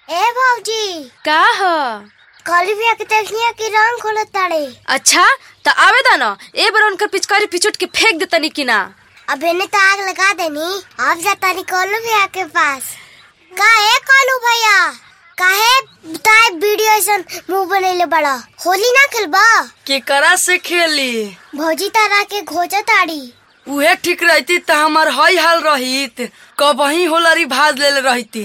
ए भौजी का ह कल भी आके देखिए कि रंग खोलत ताड़े अच्छा त आवे दा न ए बार उनकर पिचकारी पिचुट के फेंक देतनी कि ना अब इन्हें तो आग लगा देनी अब जाता नहीं कॉलू भैया के पास का है कॉलू भैया काहे ताए वीडियो ऐसा मुंह बनैले बड़ा होली ना खेलबा केकरा से खेली भौजी तारा के खोजा ताड़ी उहे ठीक रहती त हमार हई हाल रहित कबही होलरी भाज लेले रहती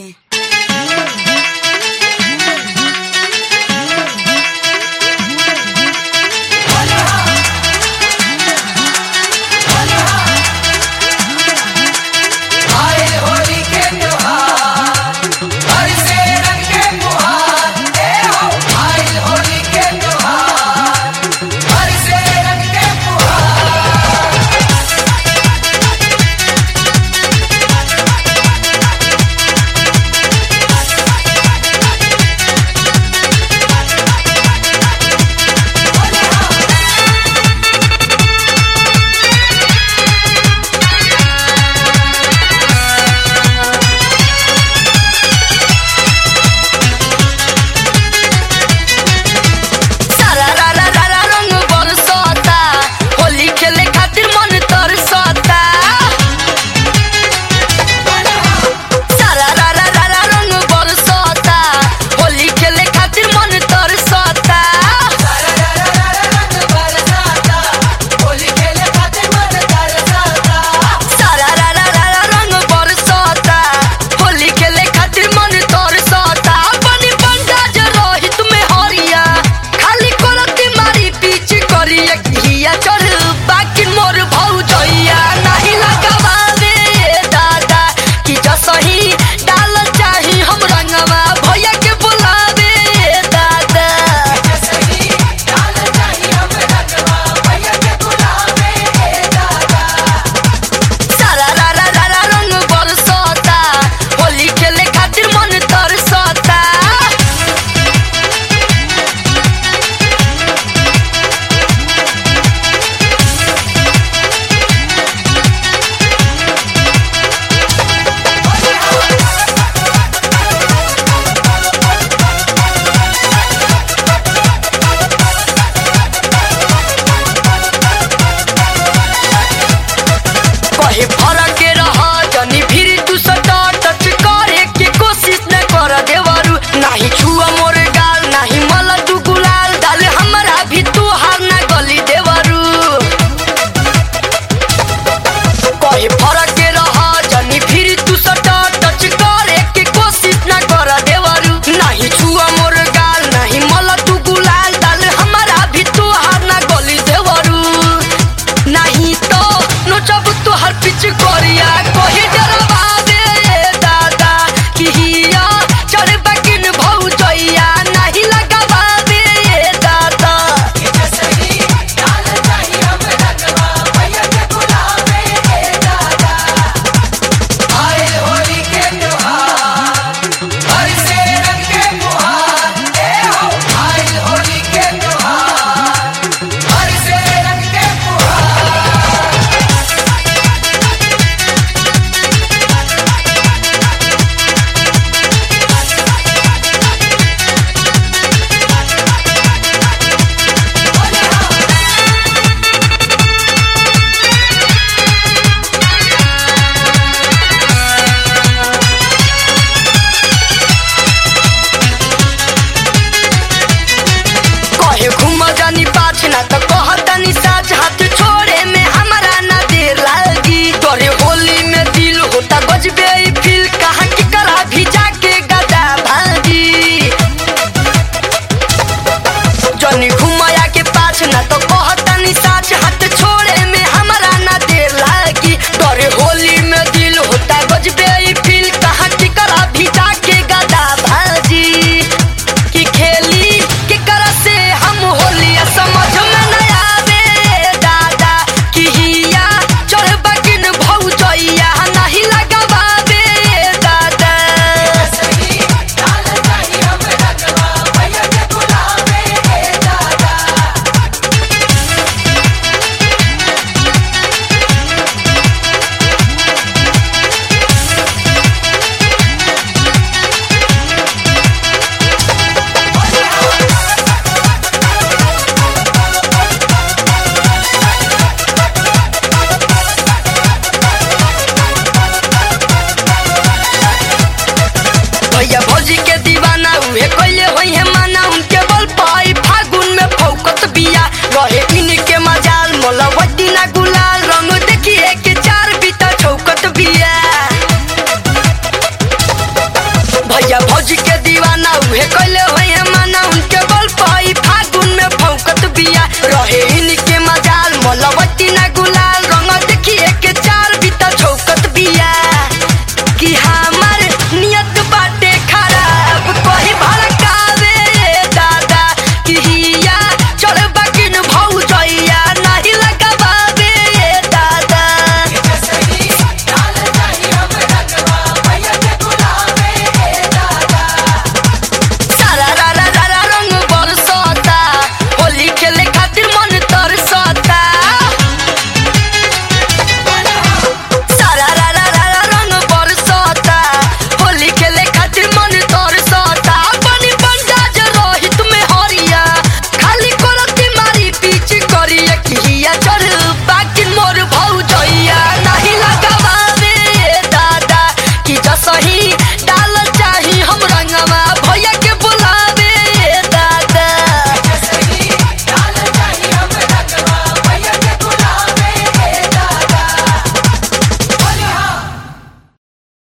भैया भौजी के दीवाना उहे कैले होए माना उनके बल पाई फागुन में फौकत बिया रहे इनके मजाल मलवती ना गुलाल